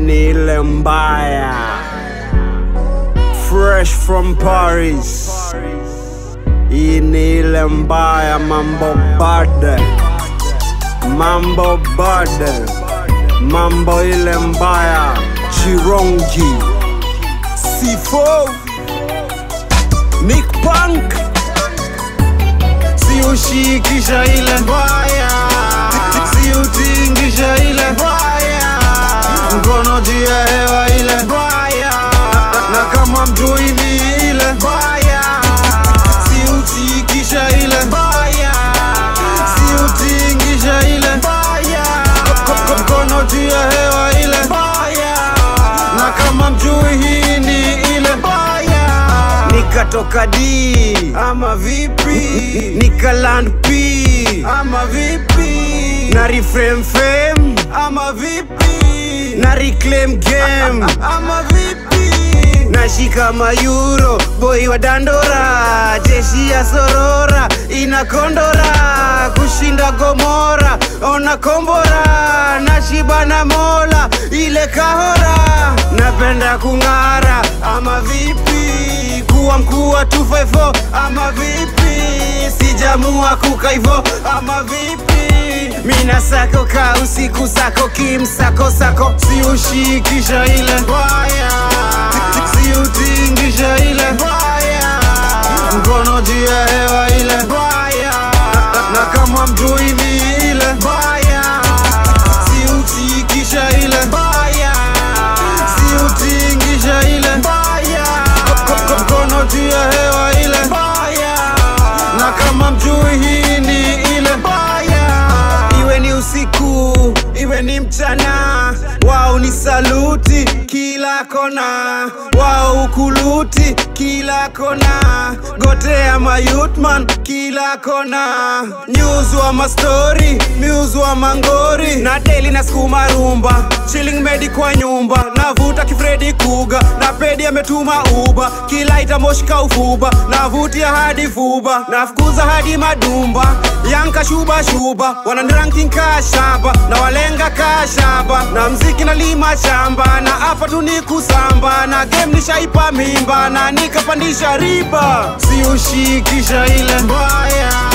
ni ile mbaya fresh from Paris. Hii ni ile mbaya, mambo bad, mambo bad, mambo ile mbaya, Chirongi C4 Nick Punk, si ushikisha ile mbaya, si utingisha ile mbaya, mkono juu ya hewa ile mbaya, na kama mjui ni ile mbaya, si utikisha ile mbaya, si utingisha ile mbaya, mkono juu ya hewa ile mbaya, na kama mjui hii ni ile mbaya, nikatoka D ama vipi, nikaland P ama vipi, na reframe fame ama vipi, na reclaim game ama vipi, nashika mayuro boy wa dandora, jeshi ya sorora inakondora kushinda gomora, ona kombora nashiba na mola ile kahora, napenda kung'ara ama vipi, kuwa mkuu wa 254 ama vipi, sijamua kukaivo ama vipi, mina sako ka usiku sako kimsako sako, si ushikisha ile mbaya, si utingisha ile mbaya, mkono juu ya hewa ile mbaya, na kama mjui ni ile mbaya, si utikisha ile mbaya, si utingisha ile mbaya, mkono juu ya hewa ile mbaya, na kama mjui hii ni ile mbaya, iwe ni usiku iwe ni mchana, wao ni saluti kila kona, wao ukuluti kila kona, gotea mayutman kila kona, news wa mastori, news wa mangori, na daily na skuma rumba, chilling medi kwa nyumba, navuta kifredi kuga, na pedi ametuma uba, kila itamoshika ufuba, navutia hadi fuba, nafukuza hadi madumba, yanka shuba shuba, wananiranking kashaba, na walenga kashaba, na mziki na lima shamba, na hapa tu ni kusamba, na game nishaipa mimba, na nikapandisha riba, si ushikisha ile mbaya